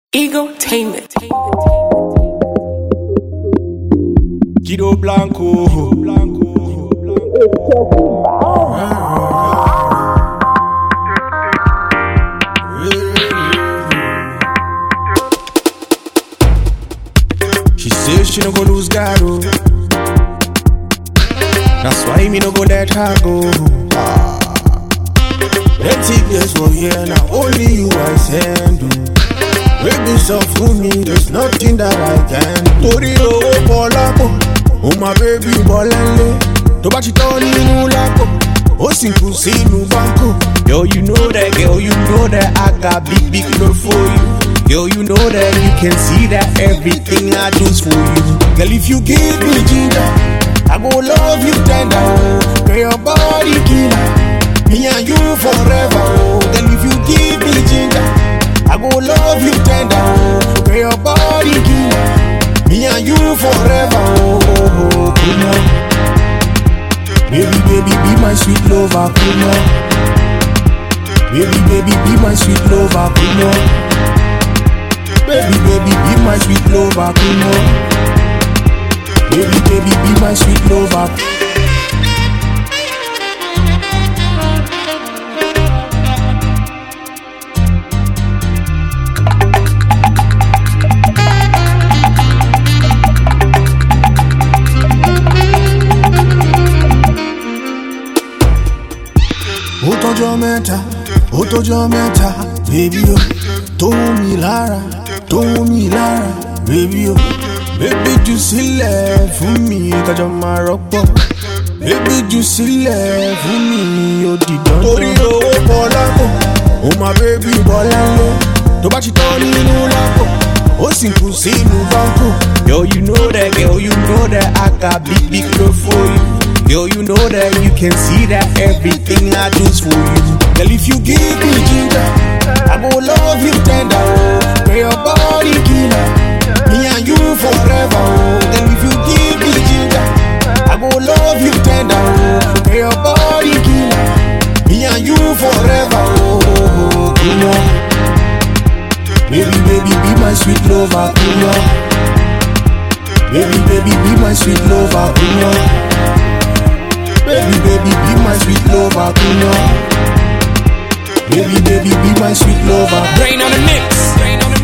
Egotainment. Guido Blanco. She says she no go lose God, oh. That's why me no go let her go. Ah. Plenty girls for here, now only you I send. oh. Baby, so for me, there's nothing that I can do. Torí owó pọ̀ lápò, ó máa bébí bọ́ lẹ́lẹ́. Tó bá ti tọ́ nínú lápò, ó sì kù sínú báńkò. Girl, you know that, girl, you know that I got big, big love for you. Girl, you know that you can see that everything I do's for you. Girl, if you give me ginger, I go love you tender. Oh, girl, your body killer. Me and you forever. Oh, girl, if you give me ginger. I go love you tender, oh, girl, your body killer. Me and you forever, oh, oh, oh, come on. Baby, baby, be my sweet lover, come on. Baby, baby, be my sweet lover, come on. Baby, baby, be my sweet lover, come on. Baby, baby, be my sweet lover. ó tọjọ́ mẹ́ta ó tọjọ́ mẹ́ta bébí o tó wù mí lára tó wù mí lára bébí o bébí jù sílẹ̀ fún mi kájọ máa rọ́pọ̀ bébí jù sílẹ̀ fún mi ó di dandan. torí owó pọ̀ lápò ó máa bébí bọ́ lẹ́lẹ́ tó bá ti tọ́ nínú lápò ó sì kù sínú báńkò. Girl, you know that, girl, you know that I got big, big love for you. Girl, you know that you can see that everything I do's for you. Girl, if you give me ginger, I go love you tender. Oh, girl, your body killer. Me and you forever. Oh, girl, if you give me ginger, I go love you tender. Oh, girl, your body killer. Me and you forever. Oh, oh, oh, come on. Baby, baby, be my sweet lover. Come on. Baby, baby, be my sweet lover. Come on. Baby, baby, be my sweet lover, come on. Baby, baby, be my sweet lover. Brain on the mix. Brain on the